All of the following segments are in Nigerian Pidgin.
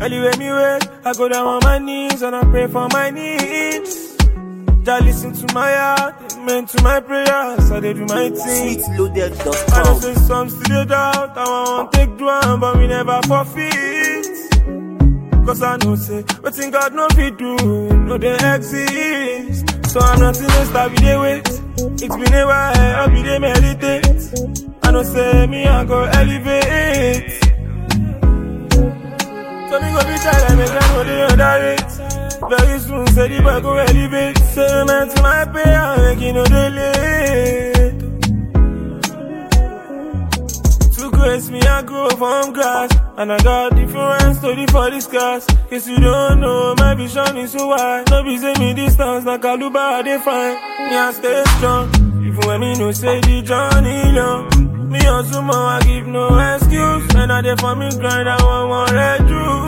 Anyway, me wait, I go down on my knees and I pray for my needs. Just listen to my heart, amen to my prayers, I dey do my thing. I know Sweetloaded.com. say some still dey doubt, I want take do am, but we never forfeit. Cause I know say, wetin God no fit do, no dey exist. So I'm not in a star, we dey wait. It's been a while, I be dey meditate. I know say, me I go elevate. So me go be tired, make them know the underrate. Very soon, say the boy go elevate. Say man to my prayer, make you know they late. To grace me, I grow from grass. And I got different story for this class. Case you don't know, my vision is so wide. No be say me distance, like Kaluba, I define. Me, I stay strong. Even when me no say the journey long. Me also more, I give no excuse. And I dey for me grind, I want one red juice.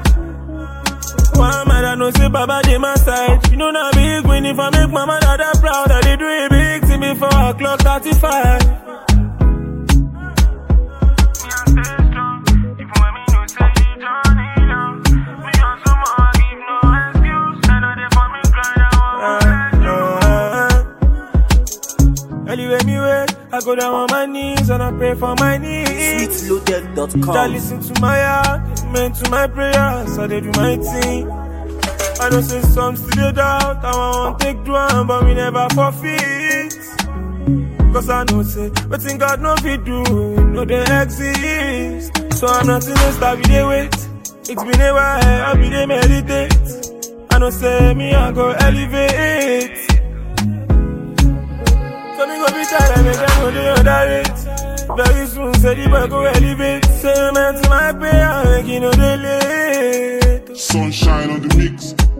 One man I know say Baba dey my side. You know na big win if I make my mother that proud. I dey do a big thing before I clock 35. Anyway, me wait, I go down on my knees and I pray for my needs. Just Sweetloaded.com. listen to my heart, amen to my prayers, I dey do my thing. I know say some still dey doubt, I want take do am, but we never forfeit. Cause I know say, wetin God no fit do, no dey exist. So I'm not in a star, we dey wait. It's been a while, I be dey meditate. I know say, me I go elevate. So me go be tired, make them know the underrate. Very soon, say the boy go elevate. Say amen to my prayer, make you know they late. Sunshine on the mix.